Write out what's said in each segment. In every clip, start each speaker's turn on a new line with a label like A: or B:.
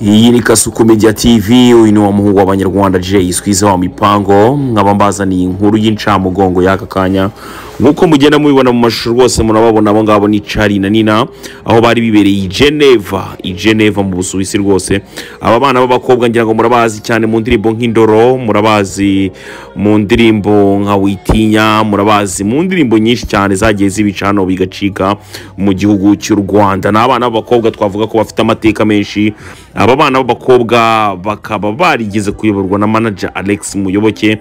A: iyi ni kasuku media tv uyu ni wa muhungu w'abanyarwanda jay iskwiza wa mipango nkaba mbazaniye inkuru y'incamugongo y'aka kanya nk'uko mugenda mubibona mu mashusho rwose murababona abo ngabo ni cari na nina aho bari bibereye i geneva i geneva mu busuwisi rwose aba bana b'abakobwa ngira ngo murabazi cyane mu ndirimbo nk'indoro murabazi mu ndirimbo nka witinya murabazi mu ndirimbo nyinshi cyane zagiye zibica hano bigacika mu gihugu cy'u rwanda ni abana b'abakobwa twavuga ko bafite amateka menshi aba bana b'abakobwa bakaba barigeze kuyoborwa na manager alex muyoboke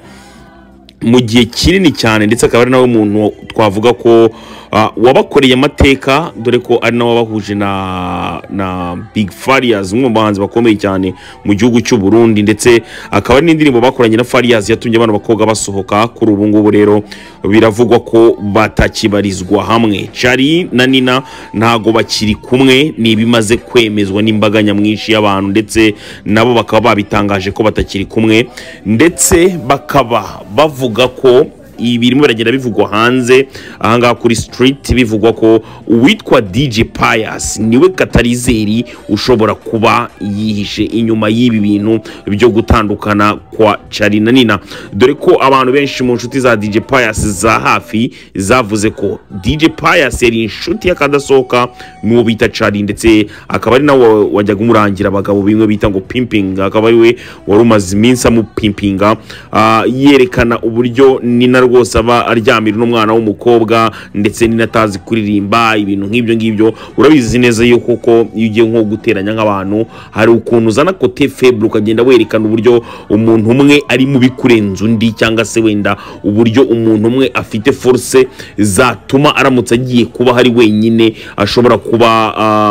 A: mu gihe kinini cyane ndetse akaba ari nawe muntu twavuga ko ah, wabakoreye amateka dore ko ari nawe wabahuje na na big farias umwe mu bahanzi bakomeye cyane mu gihugu cy'u Burundi ndetse akaba ari n'indirimbo bakoranye na farias yatumye abana bakobwa basohoka kuri ubu ngubu rero biravugwa ko batakibarizwa hamwe cari na nina ntago bakiri kumwe ni ibimaze kwemezwa n'imbaga nyamwinshi y'abantu ndetse nabo bakaba babitangaje ko batakiri kumwe ndetse bakaba bavuga ko ibirimo biragenda bivugwa hanze ahangaha kuri street bivugwa ko uwitwa DJ Pius niwe katalizeri ushobora kuba yihishe inyuma y'ibi bintu byo gutandukana kwa Charly na Nina dore ko abantu benshi mu nshuti za DJ Pius za hafi zavuze ko DJ Pius yari inshuti y'akadasohoka n'uwo bita Charly ndetse akaba ari nawe wajyaga umurangira abagabo bimwe bita ngo pimping akaba ari we wari umaze iminsi amupimpinga ah, yerekana uburyo nina rwose aba aryamira n'umwana w'umukobwa ndetse nina atazi kuririmba ibintu nk'ibyo ngibyo urabizi neza yuko koko iyo ugiye nko guteranya nk'abantu hari ukuntu uzana kote feble ukagenda werekana uburyo umuntu umwe ari mubi kurenza undi cyangwa se wenda uburyo umuntu umwe afite force zatuma aramutse agiye kuba hari wenyine ashobora kuba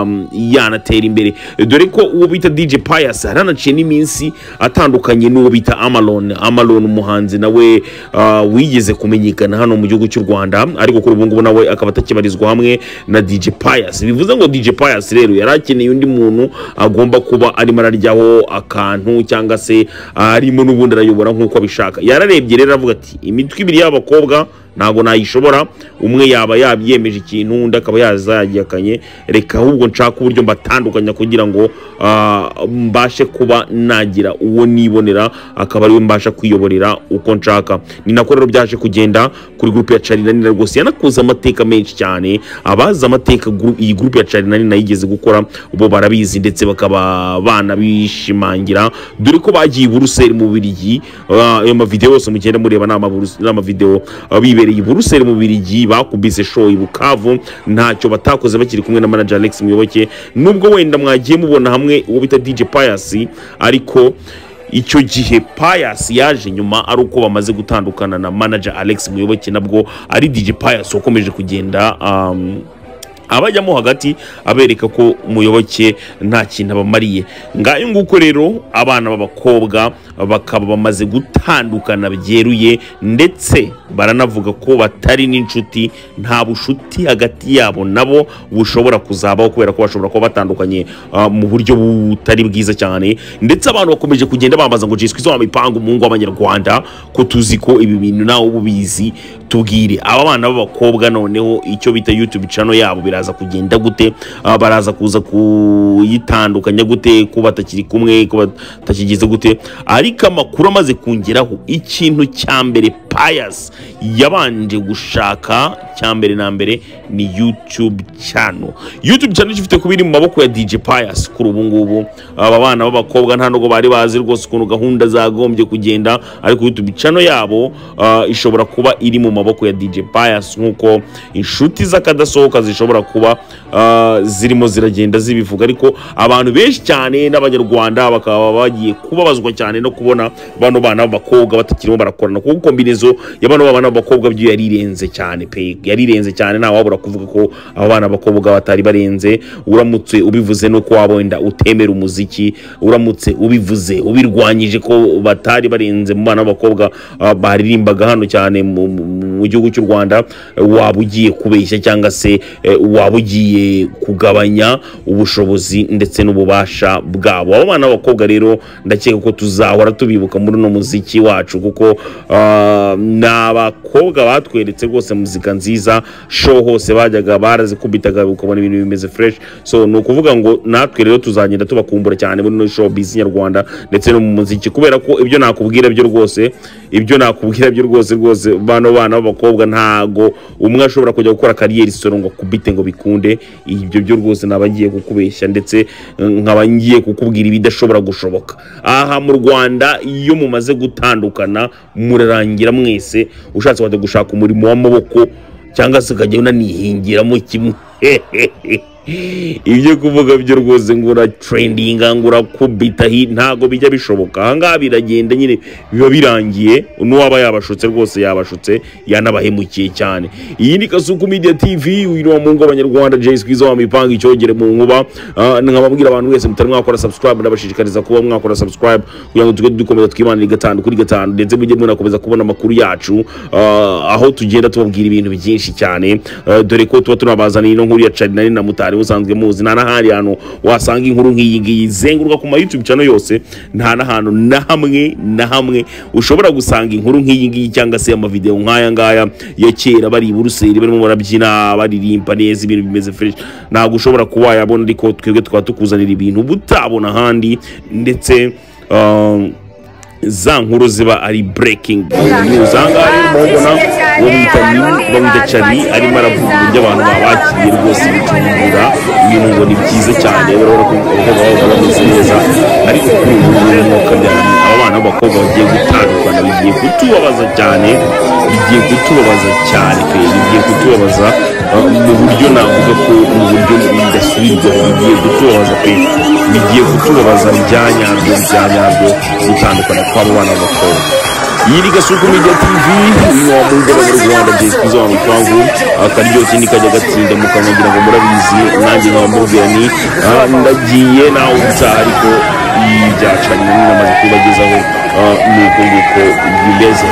A: um, yanatera imbere dore ko uwo bita DJ Pius yaranaciye n'iminsi atandukanye n'uwo bita Amalon Amalon umuhanzi nawe uh, wigeze kumenyekana hano mu gihugu cy'u Rwanda ariko kuri ubu ngubu nawe akaba atakibarizwa hamwe na DJ Pius bivuze ngo DJ Pius rero yari akeneye undi muntu agomba kuba arimo araryaho akantu cyangwa se arimo n'ubundi arayobora nk'uko abishaka yararebye rero aravuga ati imitwe ibiri y'abakobwa ntabwo nayishobora umwe yaba yabyemeje ikintu undi akaba yazagiyakanye reka ahubwo nshaka uburyo mbatandukanya kugira ngo ah, mbashe kuba nagira uwo nibonera akaba ariwe mbasha kwiyoborera uko nshaka ni nako rero byaje kugenda kuri gurupe ya Charly na Nina rwose yanakoze amateka menshi cyane abazi amateka guru- iyi gurupe ya Charly na Nina yigeze gukora bo barabizi ndetse bakaba banabishimangira dore ko bagiye i buruseli mu Bubiligi ah, ayo mavidewo yose mugenda mureba ni amaburus- ni amavidewo ah, bibereye i buruseli mu Bubiligi bakubise show i Bukavu ntacyo batakoze bakiri kumwe na manager Alex Muyoboke nubwo wenda mwagiye mubona hamwe uwo bita DJ Pius ariko icyo gihe Pius yaje nyuma ari uko bamaze gutandukana na manager Alex Muyoboke nabwo ari DJ Pius wakomeje kugenda um, abajyamo hagati abereka ko umuyoboke nta kintu abamariye ngayo nguko rero abana b'abakobwa bakaba bamaze gutandukana byeruye ndetse baranavuga ko batari n'inshuti nta bushuti hagati yabo nabo bushobora kuzabaho kubera ko bashobora kuba batandukanye ah, mu buryo butari bwiza cyane ndetse abantu bakomeje kugenda bambaza ngo jiswe wa mipango umuhungu w'abanyarwanda ko tuzi ko ibi bintu nawe uba ubizi tubwire aba bana b'abakobwa noneho icyo bita youtube channel yabo biraza kugenda gute Ah, baraza kuza kuyitandukanya gute ko batakiri kumwe ko batakigize gute ariko amakuru amaze kongeraho ikintu cya mbere pius yabanje gushaka cya mbere na mbere ni youtube channel youtube channel ifite kuba iri mu maboko ya dj pius kuri ubu ngubu aba bana b'abakobwa nta nubwo bari bazi rwose ukuntu gahunda zagombye kugenda ariko youtube channel yabo ah, ishobora kuba iri mu maboko ya dj pius nk'uko inshuti z'akadasohoka zishobora kuba ah, zirimo ziragenda zibivuga ariko abantu benshi cyane n'abanyarwanda bakaba bagiye kubabazwa cyane no kubona bano bana b'abakobwa batakirimo barakorana kuko kombinezo y'abana b'abana b'abakobwa byo yarirenze cyane pe yarirenze cyane nta wabura kuvuga ko aba bana b'abakobwa batari barenze uramutse ubivuze no kuba wenda utemera umuziki uramutse ubivuze ubirwanyije ko batari barenze mu bana b'abakobwa ah, baririmbaga hano cyane mu- mu mu gihugu cy'u Rwanda waba ugiye kubeshya cyangwa se eh, waba ugiye kugabanya ubushobozi ndetse n'ububasha bwabo abo bana b'abakobwa rero ndakeka ko tuzahora duhora tubibuka muri uno muziki wacu kuko ah, ni abakobwa batweretse rwose muzika nziza show hose bajyaga barazikubitaga ukabona ibintu bimeze fresh so ni ukuvuga ngo natwe rero tuzagenda tubakumbura cyane muri ino show biz nyarwanda ndetse no mu muziki kubera ko ibyo nakubwira byo rwose ibyo nakubwira byo rwose rwose bano bana b'abakobwa ntago umwe ashobora kujya gukora kariyeri solo ngo akubite ngo bikunde ibyo byo rwose naba ngiye kukubeshya ndetse eh, nkaba ngiye kukubwira ibidashobora gushoboka aha mu rwanda iyo mumaze gutandukana murarangira mwese ushatse wajya gushaka umurimo w'amaboko cyangwa se ukajya unanihingiramo kimwe ibyo kuvuga byo rwose ngo uratrendinga ngo urakubita hi- ntago bijya bishoboka ahangaha biragenda nyine biba birangiye n'uwaba yabashutse rwose yabashutse yanabahemukiye cyane iyi ni kasuku media tv uyu ni wa mungu w'abanyarwanda jay squeeze wamipanga icyogere mu nkuba Ah, nkababwira abantu mwese mutari mwakora subscribe ndabashishikariza kuba mwakora subscribe kugira ngo tujye dukomeza twibanire gatanu kuri gatanu ndetse mujye munakomeza kubona amakuru yacu Ah, aho tugenda tubabwira ibintu byinshi cyane Ah, dore ko tuba tunabazaniye ino nkuru ya carinari na mutari usanzwe muzi nta n'ahandi hantu wasanga inkuru nk'iyi ngiyi izenguruka ku ma youtube channel yose nta n'ahantu na hamwe na hamwe ushobora gusanga inkuru nk'iyi ngiyi cyangwa se amavideo nk'aya ngaya ya kera bari i buruseli barimo barabyina baririmba neza ibintu bimeze fresh ntabwo ushobora kuba wayabona ariko twebwe tukaba tukuzanira ibintu uba utabona ahandi ndetse um, za nkuru ziba ari breaking news ahangaha rero murabona uwo bita Lin, uwo bita cari arimo aravuga uburyo abantu babakiriye rwose bicumbura ibintu ngo ni byiza cyane urabona ko abakobwa baba bameze neza ariko kuri ubu ngubu ni uko byari aba bana b'abakobwa bagiye gutandukana bigiye kutubabaza cyane bigiye kutubabaza cyane pe bigiye kutubabaza uh, mu buryo navuga ko mu buryo bidasubirwaho bigiye kutubabaza pe bigiye kutubabaza byanyabyo byanyabyo gutandukana kw'abo bana b'abakobwa iyi ni gasuku media tv ni wa mungu w'abanyarwanda jay squeeze wa mupangu akaryoshye nikajya gatsinda mukanwagira ngo murabizi nanjye nkaba mubwira ni ah, ndagiye nawe utaha ariko ibyacanye namaze kubagezaho ah, ni uko nguko bimeze